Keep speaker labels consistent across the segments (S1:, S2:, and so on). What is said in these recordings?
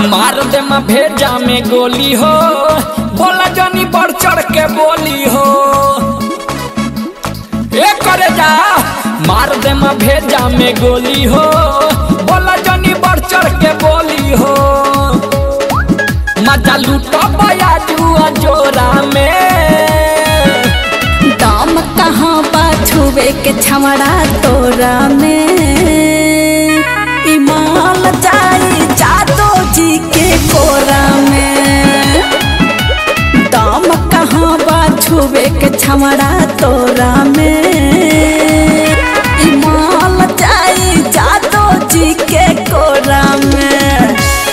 S1: मार दे म भेजा में गोली हो बोला जानी बढ़ चढ़ के बोली हो ए करे जा मार दे म भेजा में गोली हो बोला जानी बढ़ चढ़ के बोली हो मजा लूटो बया जुआ जोरा में
S2: दाम कहाँ बा छुए के छमड़ा तोरा में इमाल जाई जादो जी के कोरा में दाम कहाँ बा छुए के छमड़ा तोरा में इमाल जाई जादो जी के कोरा में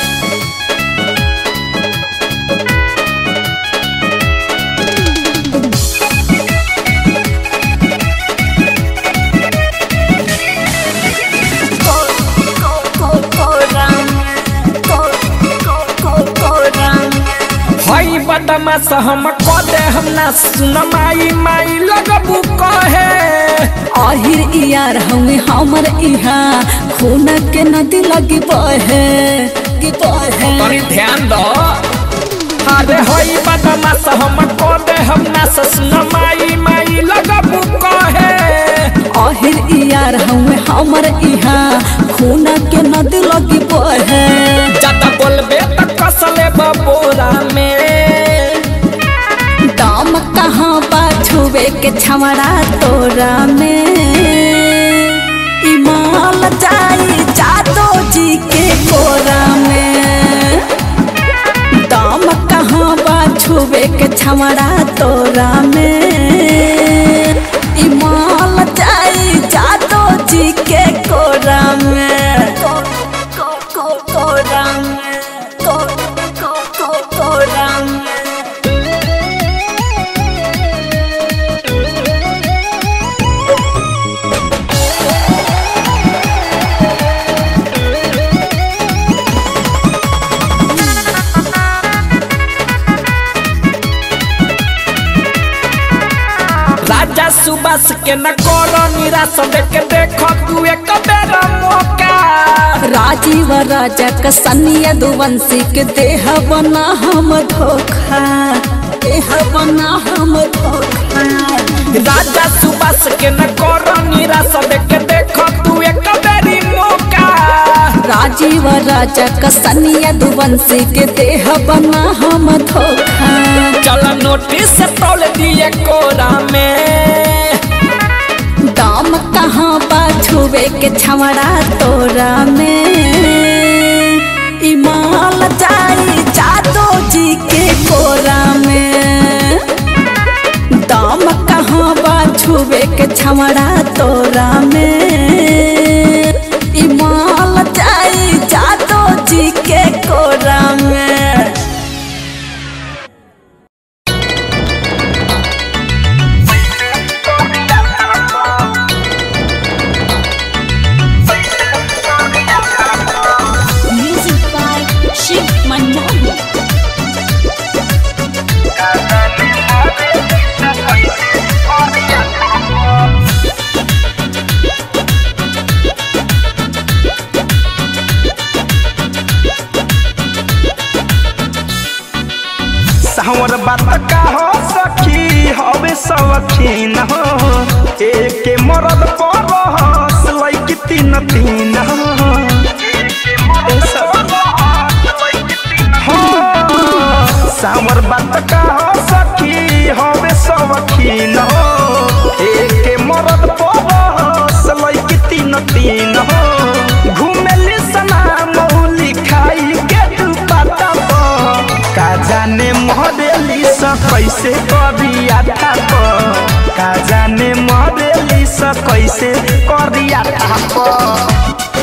S1: हई बदमाश हम क दे हम ना सुन माई माई लगबू कहे
S2: आहिर यार हमें हमर इहा खून के नदी लगी बहे गी बहे
S1: तनी ध्यान दो अरे हई बदमाश हम क दे हम ना सुन माई माई लगबू कहे
S2: आहिर यार हमें हमर इहा खून के नदी लगी बहे
S1: ज्यादा बोलबे त कसले बबोरा में
S2: दाम कहाँ बा छुए के छमड़ा तोरा में इमाल जाई जादो जी के कोरा में दाम कहाँ बा छुए के छमड़ा तोरा में इमाल जाई जादो जी के कोरा में को, को, को, कोरा में को, को, को, कोरा में
S1: राजा सुबास के न करो निराश देख के देखो तू एक बेरा मौका
S2: राजीव राजा का सनिया दुवंशी के देह बना हम धोखा देह बना हम धोखा
S1: राजा सुबास के न करो निराश देख के देखो तू एक बेरी मौका
S2: राजीव राजा का सनिया दुवंशी के देह बना हम धोखा
S1: चल नोटिस तोल दिए कोरा में
S2: दाम कहाँ बा छुए के छमड़ा तोरा में इमाल जाई जादो जी के कोरा में दाम कहाँ बा छुए के छमड़ा तोरा में इमाल जाई जादो जी के कोरा में Music by Shiv Manmohan.
S3: सावर बात का हो सखी हवे सवखीन हो एक मरद पर हस लैक तीन तीन हो ए सब- हो, सावर बात का हो सखी हवे सवखीन हो एक मरद पर हस लैक तीन तीन हो घुमेली सना मौली खाई के तू पाता का जाने मरेली स कैसे करिया थाप का जाने मरेली स कैसे करिया थाप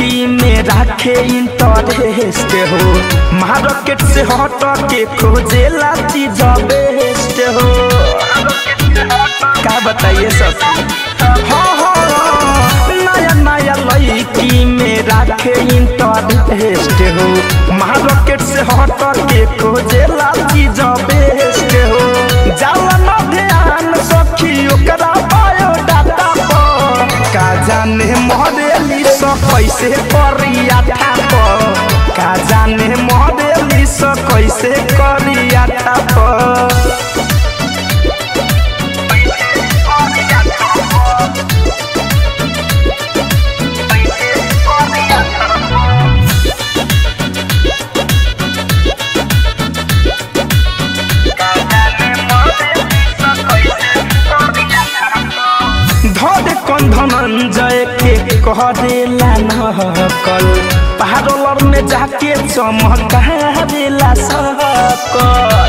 S3: लड़की में राखे इंटरेस्ट हो मार्केट से हट के खोजेला चीज बेस्ट हो का बताइए सब हाँ हाँ नया नया लड़की में राखे इंटरेस्ट हो मार्केट से हट के खोजेला चीज बेस्ट हो जाला न ध्यान सखी ओकरा बायोडाटा पर का जाने मॉडली सो कैसे करिया थाप का जाने मॉडली सो कैसे करिया थाप धरे कौन धनंजय के कह देला नकल पारोलर में जाके चमकावेला सकल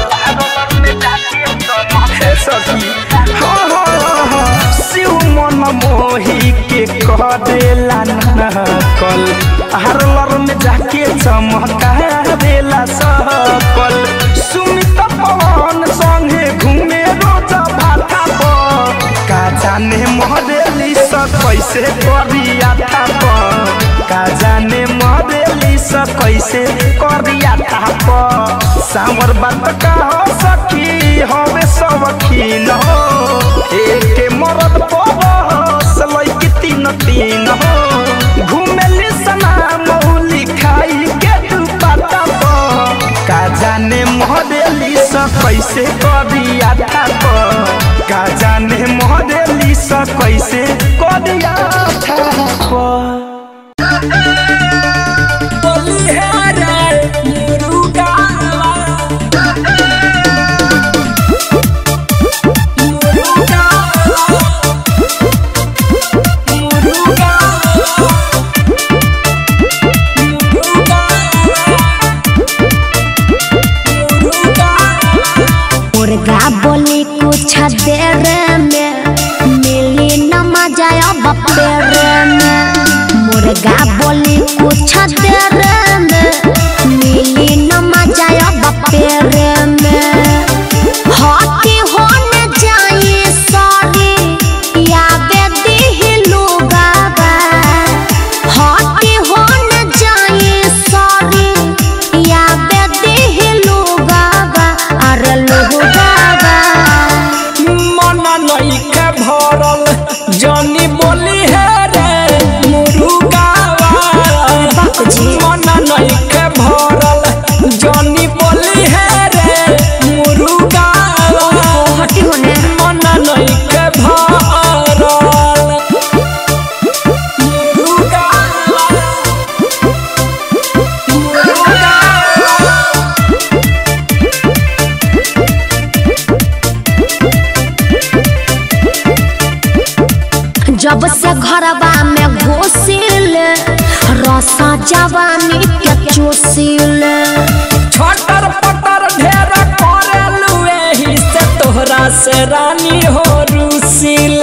S3: हे सखी हाँ हाँ हाँ शिव मन मोही के कह देला नकल पारोलर में जाके चमकावेला सकल सुमित पवन संगे घूमे रोज भाटा पर का जाने मॉडली स कैसे करिया थाप का जाने मॉडली स कैसे करिया थाप सावर बात का हो सखी हवे सबखीन हो एक मरद परस लैके तीन तीन हो घुमेली सना मौली खाई के दुपाटा पर का जाने मॉडली स कैसे करिया थाप का जाने मॉडली स कैसे करिया थाप
S4: मुर्गा बोली कुछ देर में मिली न मजा अब पेड़ में मुर्गा बोली कुछ देर में मिली न मजा अब पेड़ में हटी होने जाए सॉरी यावे दिलू गावा हटी होने जाए सॉरी यावे दिलू गावा अरे लुहु गावा
S1: मन नइखे भरल जनी बोली है रे मुरुगावा
S4: बापूजी।
S1: मन नइखे भरल जनी बोली है रे मुरुगावा
S4: हटी होने
S1: मन नइखे भरल मुरुगावा मुरुगावा
S4: जब से घरवा में घुसिल रसा जवानी के चूसिल
S1: छटर पटर ढेर करेलू एही से तोहरा से रानी हो रुसिल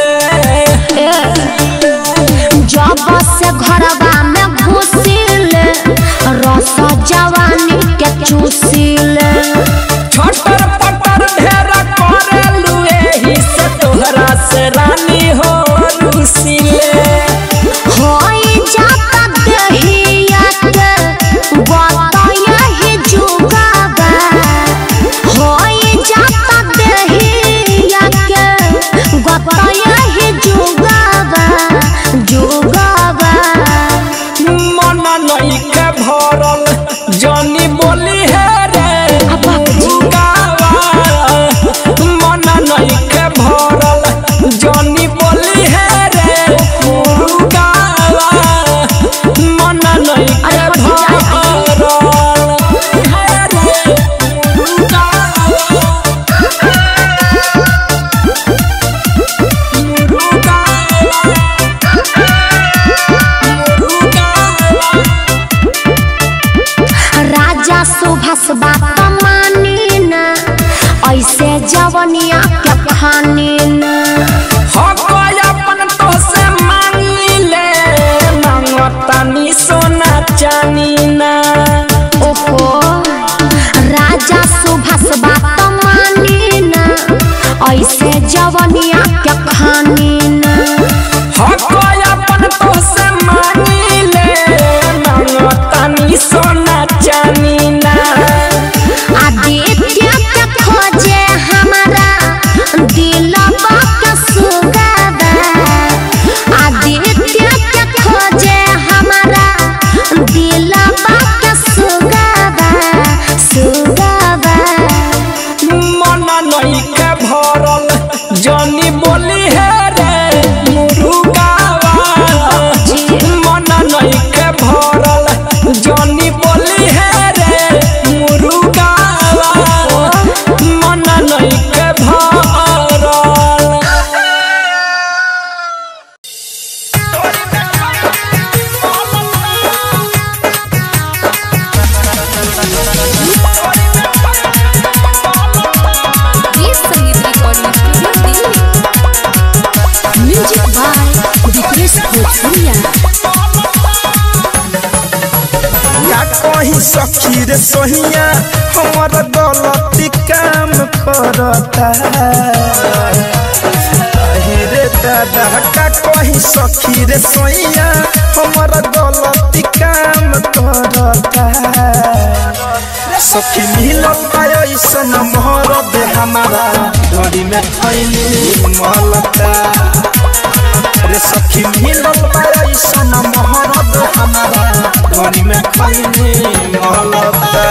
S4: जब से घरवा में घुसिल रसा जवानी के चूसिल
S1: छटर पटर ढेर करेलू एही से तोहरा से रानी हो रुसिल
S4: होई जाता दहिया के बताया ही जुगावा होई जाता दहिया के बताया ही जुगावा जुगावा
S1: मन नइखे भरल जनी बोली है रे मुरुगावा मन नइखे भरल जनी बोली है रे मुरुगावा मन नइखे
S4: अरे हट जा।
S1: भरल है रे मुरुगावा
S4: राजा सुभाष बात मानी ना ऐसे जवनिया के खानी ना
S1: अपन तो से मांगी ले मांगतानी सोना
S4: जवनिया के खानी ना
S1: हकोय अपन तो से मानी ले मांगो तनी सोना चानी ना
S4: आदित्य के खोजे हमारा दिलवा के सुगावा आदित्य के खोजे हमारा दिलवा के सुगावा सुगावा
S1: मन नहीं के भरल जनी बोली है रे मुरुगावा मन नहीं के भरल जनी बोली है रे मुरुगावा मन नहीं के भरल
S2: ये संगीत recording studio Delhi music by Vikresh Bhojpuriya
S3: या कहीं सखी रे सोहिया हमर गलती काम करता अहि रे दादा का कहीं सखी रे सोहिया हमर गलती काम करता सखी मिलल पायो ऐसन मोहर दे हमारा घड़ी में खैली मलता रे सखी मिलल पायो ऐसन मोहर दे हमारा घड़ी में खैली मलता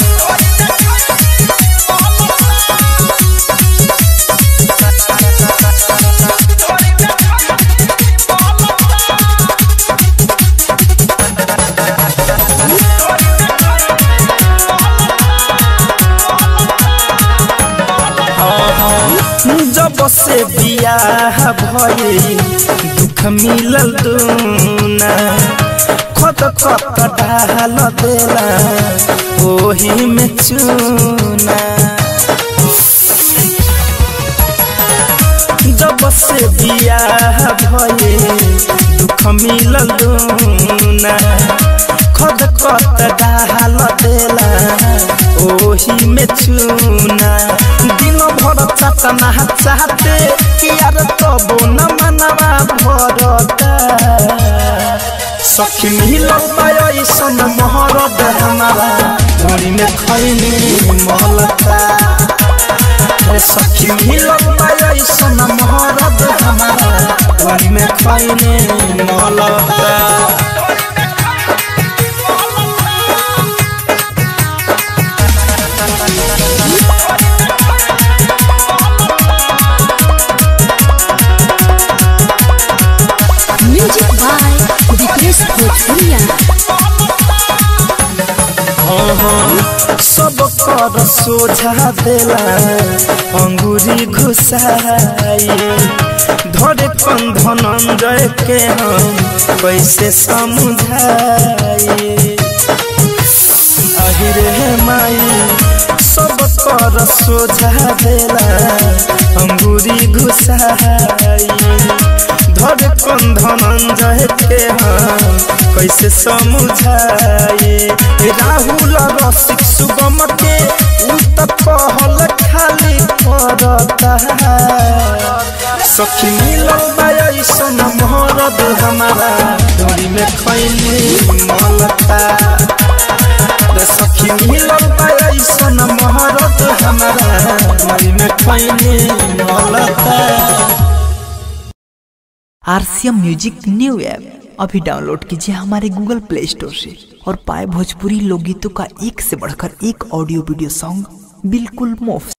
S3: जब से बियाह भइल दुख मिलल दूना खत खत डाल देला ओही में चूना जब से बियाह भइल दुख मिलल दूना खद खत डाल देला ओही में चूना दिन भर चटना चाहते यार तबो न मनवा भरता सखी मिलल पायो सन मोहरत हमारा घड़ी में खैनी महलता रे सखी मिलल पायो सन मोहरत हमारा घड़ी में खैनी महलता
S2: म्यूजिक बाय विक्रेश भोजपुरिया
S3: सब कर सोझा देला अंगूरी घुसाई धरे कन धनंजय के हम कैसे समझाई अहिरे हे माई सब कर सोझा देला अंगूरी घुसाई धरे कन धनंजय के हम कैसे समझाए राहुल रसिक सुगम के उ त कहल खाली करता सखी मिलल बाई सन मोहरद हमारा डोरी में खैली मलता रे सखी मिलल बाई सन मोहरद हमारा डोरी में खैली मलता
S5: आरसीएम म्यूजिक न्यू ऐप अभी डाउनलोड कीजिए हमारे गूगल प्ले स्टोर से और पाए भोजपुरी लोकगीतों का एक से बढ़कर एक ऑडियो वीडियो सॉन्ग बिल्कुल मुफ्त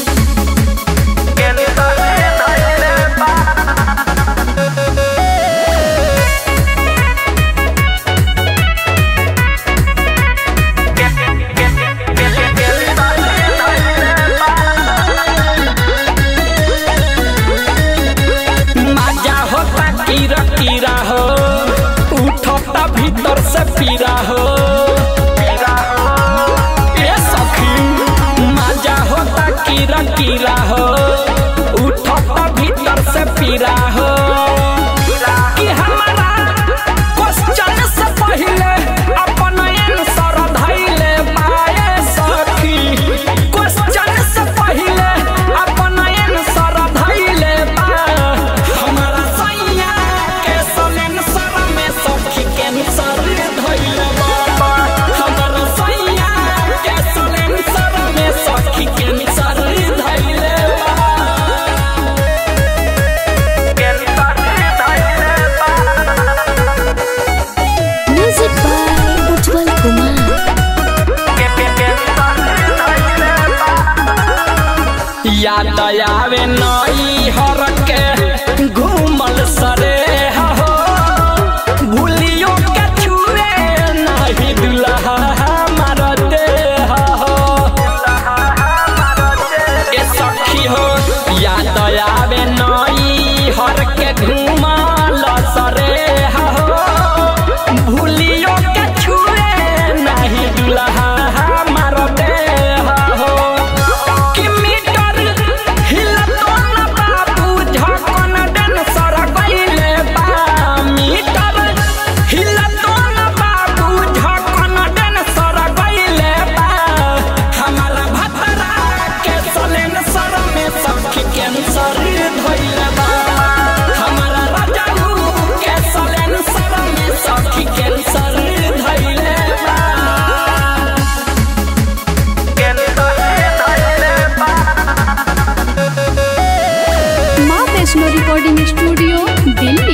S1: माजा होता कीरा कीरा हो उठता भीतर से पीरा हो ए सखी माजा होता के घुमाल सरे हो भूलियो के छुए नहीं दुल्हा हमार देह हो कि मीटर हिलतो न बाबू झकन डन सर गइले बा मीटर हिलतो न बाबू झकन डन सर गइले बा हमारा भतरा के सलेन सर में सखी कैंसर धइले बा हमारा राजाऊ के सलेन सर में सखी कैंसर धइले बा कैंसर धइले बा
S6: माँ वैष्णो रिकॉर्डिंग स्टूडियो दिल्ली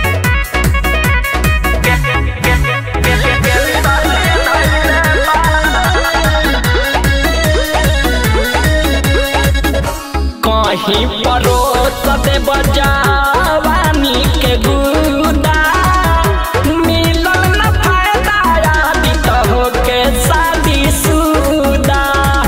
S1: कहीं परोस दे बजावानी के गुदा मिलल न फायदा यादी तो हो के शादी सुदा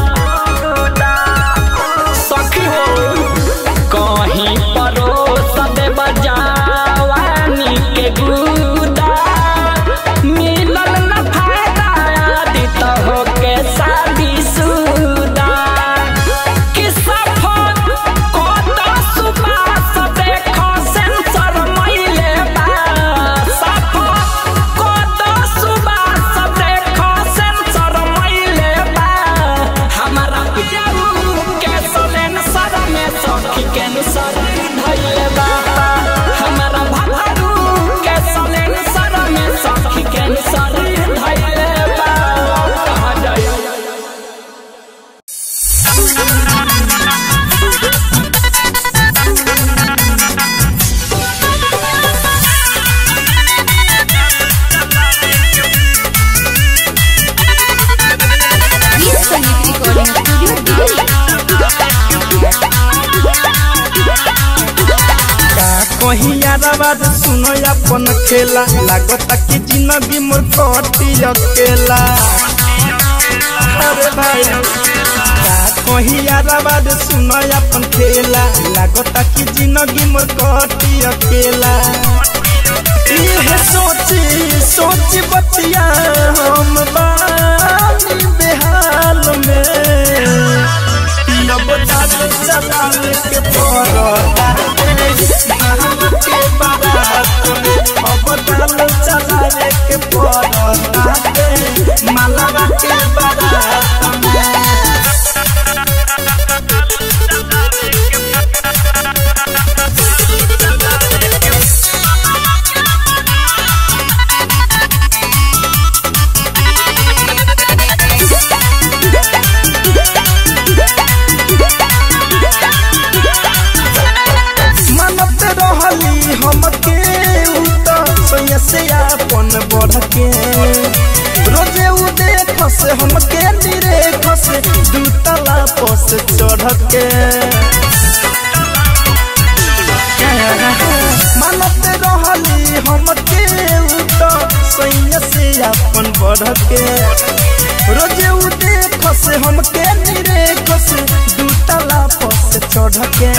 S1: सखी हो कहीं परोस दे बजावानी के गुदा मिलल न फायदा यादी तो हो के शादी सुदा कि सफर कोत सुबास देखो सेंसर मइले बा सफर कोत सुबास देखो सेंसर मइले बा हमारा पियाऊ के सलेन सर में सखी के सर धइले बा हमारा भभरू के सलेन सर में सखी के सर धइले बा कहाँ जाए
S6: गीत संगीत रिकॉर्डिंग स्टूडियो दिल्ली
S3: का कहीं याराबाद सुनो अपन खेला लागता कि जिंदगी मोर कटी अकेला अरे भाई का कहीं याराबाद सुनो अपन खेला लागता कि जिंदगी मोर कटी अकेला इहे सोची सोची बतिया हम बानी बेहाल में अब दाल चलावे के पड़ता के बारात में अब दाल चलावे के पड़ता मालावा के बारात में मनत रहली हमके उत सोया से अपन बढ़ के रोजे उ देख से हमके निरेख से दू तला पस चढ़ के मनत रहली हमके उत सोया से अपन बढ़ के रोजे उ देख से हमके निरेख से दू तला पस चढ़ के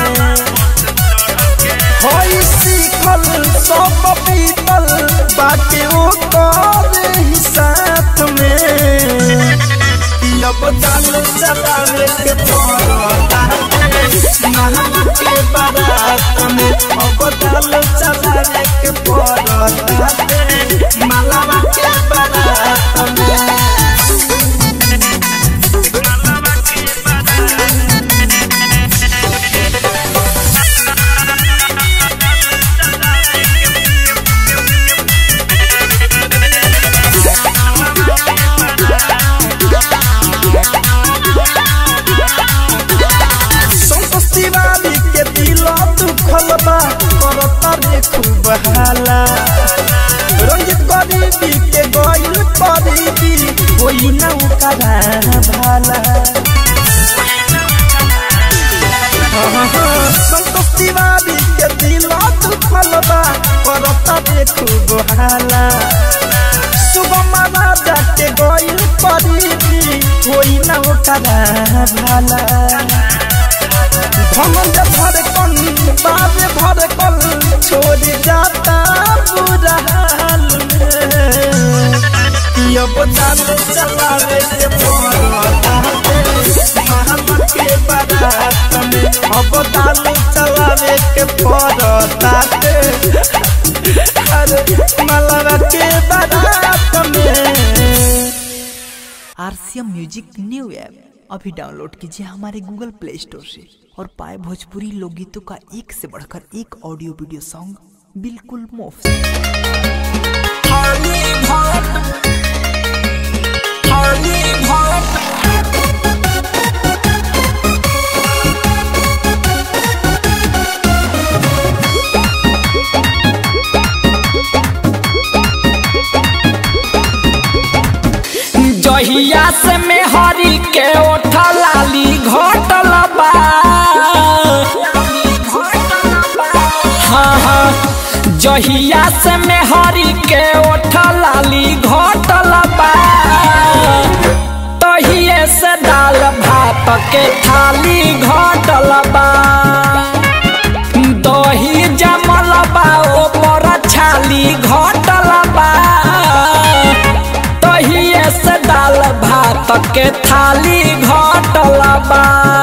S3: होई सीखल सब पीतल बाटे ओ करे ही साथ में कि अब दाल चलावे के पड़ता नहा के बारात में अब दाल चलावे के पड़ता मालावा के बारात में संतोष तिवारी के दिल दुखल बा करता रे खूब हाला रंजित गरीबी के गइल गरीबी कोई ना ओकरा भाला संतोष तिवारी के दिल दुखल बा करता रे खूब हाला सुबह राजा के गइल गरीबी कोई ना ओकरा भाला धनंजय धड़कन बाबे धड़कन छोड़ जाता बुरा हाल में यो बताल चलावे के पड़ता महल के बारात में अब दाल चलावे के पड़ता अरे मलवा के बारात में
S5: आरसीएम म्यूजिक न्यू ऐप अभी डाउनलोड कीजिए हमारे गूगल प्ले स्टोर से और पाए भोजपुरी लोकगीतों का एक से बढ़कर एक ऑडियो वीडियो सॉन्ग बिल्कुल मुफ्त
S1: जहिया से में हरी के ओठा लाली घटल बा हाँ हाँ जहिया से में हरी के ओठा लाली घटल बा तहिए से दाल भात के थाली घटल बा दही जमल बा ओपर छाली घटल बा तहिए से दाल भात के थाली घटल बा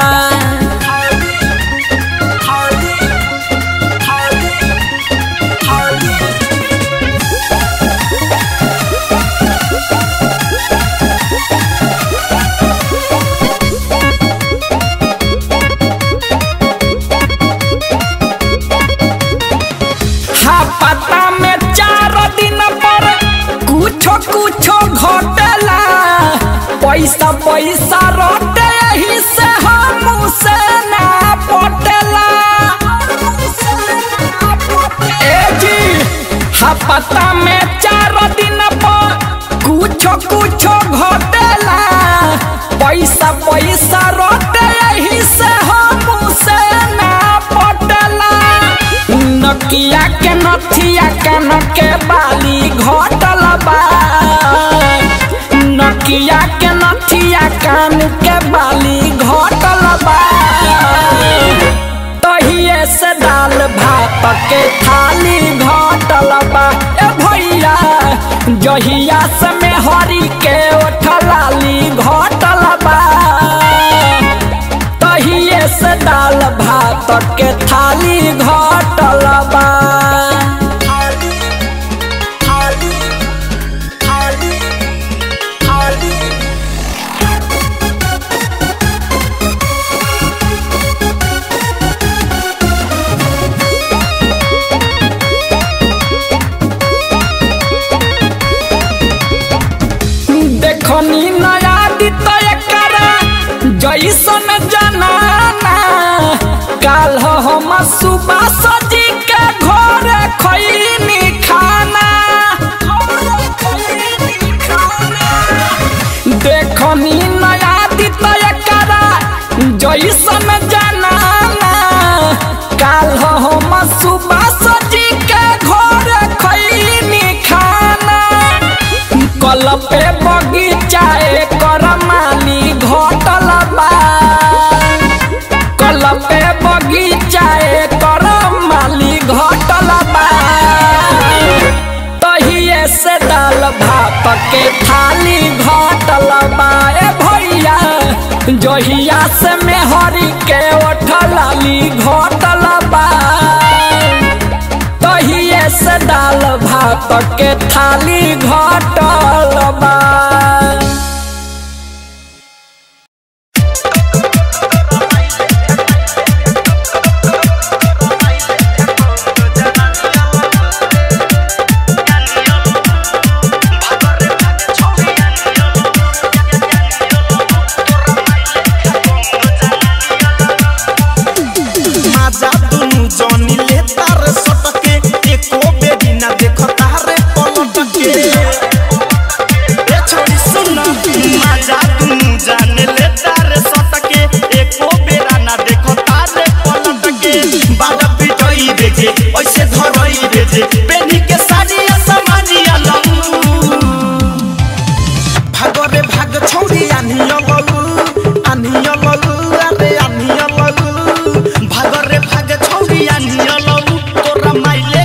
S1: हा पता में चार दिन पर कुछो कुछो घटला पैसा पैसा रोटे ही से हम से ना पटेला ए जी हा पता में चार दिन पर कुछो कुछो घटला पैसा पैसा रोटे ही से हम से ना पटेला नकिया के नथिया कान के बाली घटल बा नकिया के नथिया कान के बाली घटल बा तहिए से दाल भात के थाली घटल बा ए भैया जहिया से में हरी के ओठलाली घटल बा तहिए से दाल भात के थाली घटल बा देखनी नया दित एकरा जैसन जनाना काल हम सुबह सजी के घर खैनी खाना देखनी नया दित एकरा जैसन जनाना काल हम सुबह सजी के घर खैनी खाना कल पे बगीचा एकर माली घटल बा कल पे बगीचा एकर माली घटल बा तहिए से दाल भात के थाली घटल बा ए भैया जहिया से मेहरी के ओठलाली घटल बा तहिए से दाल भात के थाली घटल बा
S3: माजा दुनु जनी ले तार सटके एको बेरी ना देख तारे पलट के ए छोरी सुन माजा दुनु जाने ले तार सटके एको बेरा ना देख तारे पलट के बाजा पिटई बेजे ऐसे धरई बेजे बेनी के साड़ी समाजिया लंगू भागरे भाग छौरी आनिया ललु आनिया ललु अरे आनिया ललु भागरे भाग छौरी आनिया ललु तोरा माइले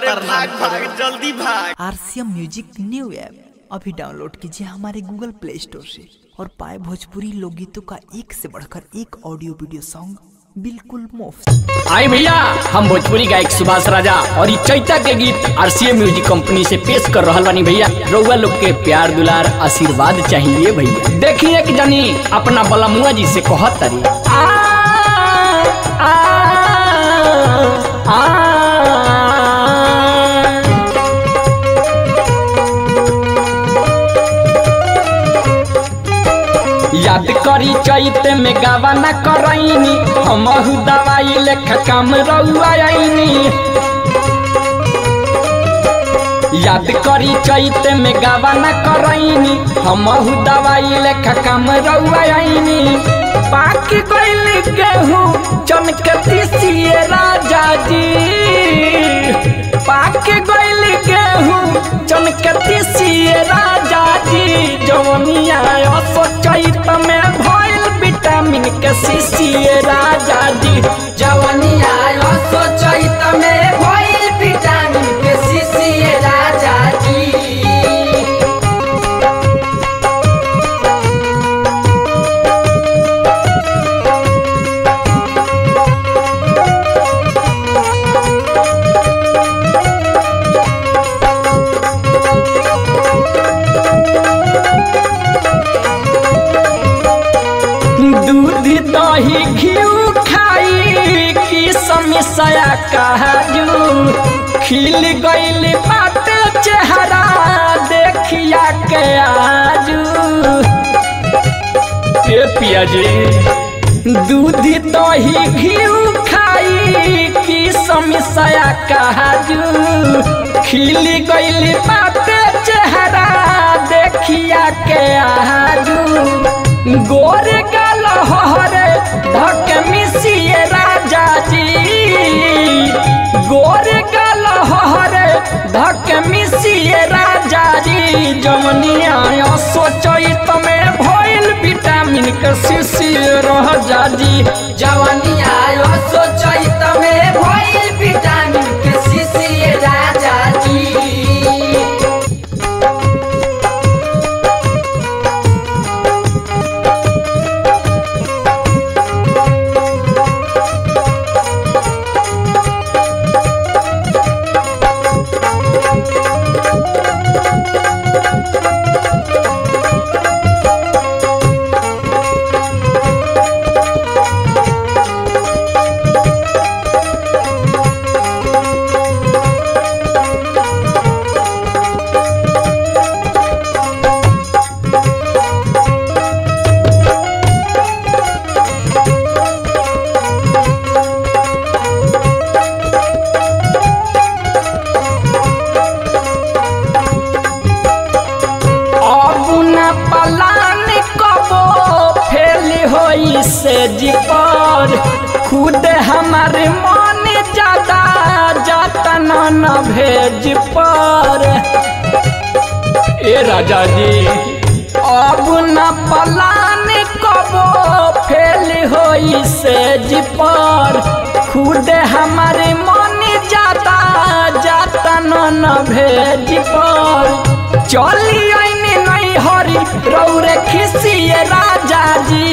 S3: भाग भाग जल्दी भाग
S5: आरसीएम म्यूजिक न्यू ऐप अभी डाउनलोड कीजिए हमारे गूगल प्ले स्टोर से और पाए भोजपुरी लोकगीतों का एक से बढ़कर एक ऑडियो वीडियो सॉन्ग बिल्कुल मुफ्त
S1: आई भैया हम भोजपुरी गायक सुभाष राजा और ई चैता के गीत आरसीएम म्यूजिक कंपनी से पेश कर रहल बानी भैया रउआ लोग के प्यार दुलार आशीर्वाद चाहिए भैया देखिए कि जानी अपना बलमुआ जी से कहत तारी आ, आ, आ, याद करी चैत में गावा न करैनी हमहु दवाई लेख काम रउआ आईनी याद करी चैत में गावा न करैनी हमहु दवाई लेख काम रउआ आईनी पाक गइल गेहूं चमकती सिए राजा जी पाक गइल गेहूं चमकती सिए राजा जी जवनिया सोचैत में भइल विटामिन के सीसीए राजा जी जवनिया सोचैत में भइल विटामिन के सीसीए राजा जी दूध दही घिउ खाई की समस्या काजू खिल गइल बात चेहरा देखिया के आजू ए पिया जी दूध दही घिउ खाई की समस्या काजू खिल गइल बात चेहरा देखिया के आजू गोरे गाल हरे धक मिसिए राजा जी गोरे गाल हरे धक मिसिए राजा जी जमनिया सोचैत में भइल विटामिन के शिशिए रह जाजी जवनिया सोचैत में भइल विटामिन के शिशिए राजा जी अब न पलान कबो फेल होई से जीपर खुद हमारे मन ज्यादा जाता न न भेज पर ए राजा जी अब न पलान कबो फेल होई से जीपर खुद हमारे मन ज्यादा जाता न न भेज पर चली आईने नहीं हरी रौरे खिसिए राजा जी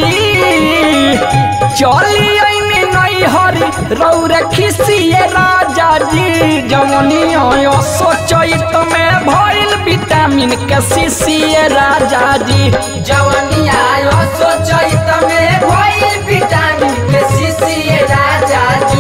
S1: चली आईने नहीं हरी रौरे खिसिए राजा जी जवनिया सोचैत में भइल विटामिन के सीसिए राजा जी जवनिया सोचैत में भइल विटामिन के सीसिए राजा जी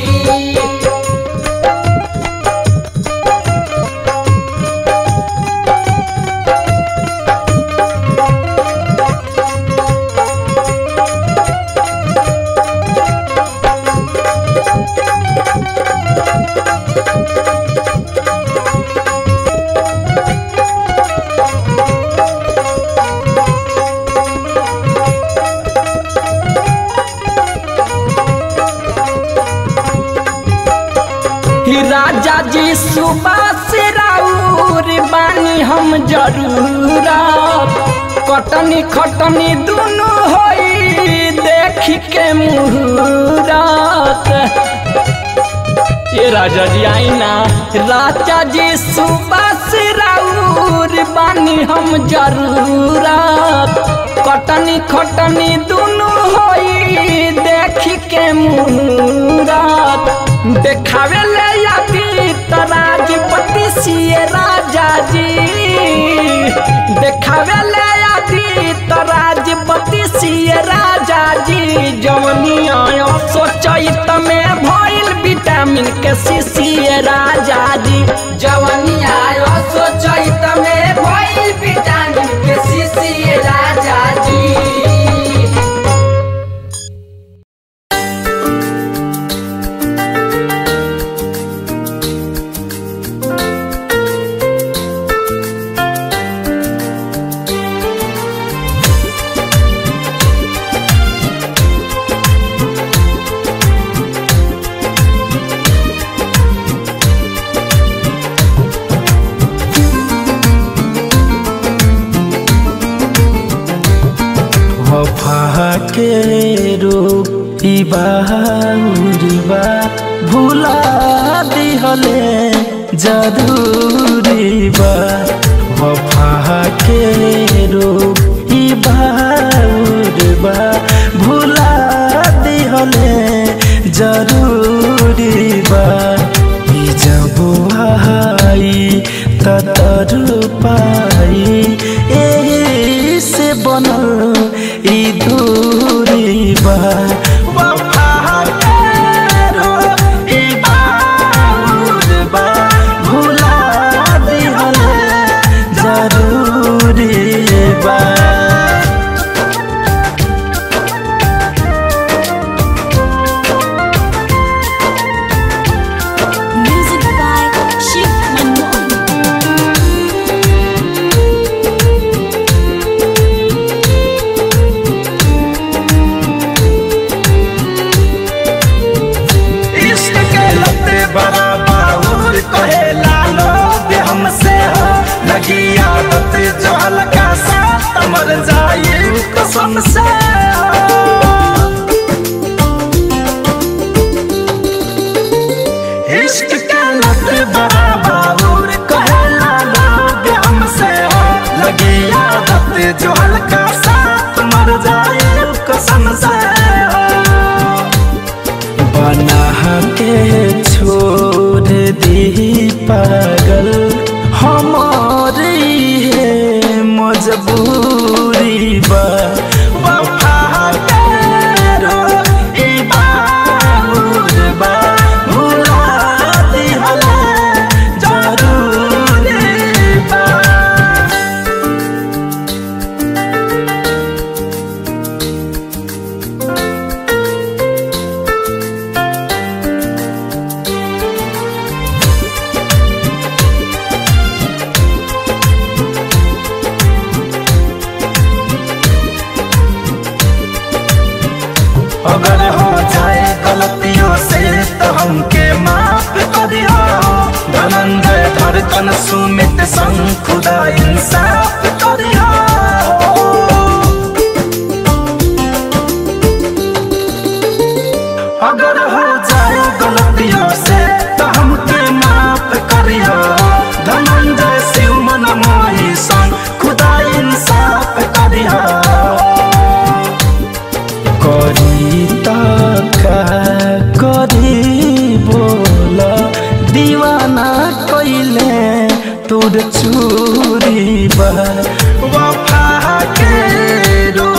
S1: ही राजा जी सुबास राउर बानी हम जरूर कटनी खटनी दुनु होई देख के मुहूरत ये राजा जी आई ना राजा जी सुबह से राउर बानी हम जरूरत कटनी खटनी दोनों होई देखी के मुहूरत देखावे ले आती तराजपति सिए राजा जी देखावे ले आती तराजपति सिए राजा जी जवनिया सोचैत में भइल विटामिन के सीसीए राजा जी जवनिया सोचैत में भइल विटामिन के सीसीए राजा जी
S3: वफा के रोग ई बाउरबा भुला दिहले जरूरी बा वफा के रोग ई बाउरबा भुला दिहले जरूरी बा ई जब आई ततर पाई एही से बनल ई दूरी बा वफा केरो ई बाउर बा भुला दिहले जरूरी बा
S2: Music by Shiv Manmohan.
S3: इश्क के लते बड़ा बाहुर कहे लालो दे हमसे हो लगी आदत जो हल्का सा मर जाए कसम से इश्क के लते बड़ा बाहुर कहे लालो दे हमसे हो लगी आदत जो हल्का सा मर जाए कसम से हो बना के छोड़ दी पागल हमारी है मजबूरी बा वफा केरो ई बाउर बा भुला दिहले जरूरी बा अगर हो जाए गलतियों से तो हमके माफ करियो धनंजय धड़कन सुमित संग खुदा इंसाफ करियो अगर हो जाए गलतियों से तो हमके माफ करियो धनंजय शिव मन मोही संग खुदा इंसाफ करियो करी का करी बोल दीवाना कैले तोर चूरी बा वफा के रो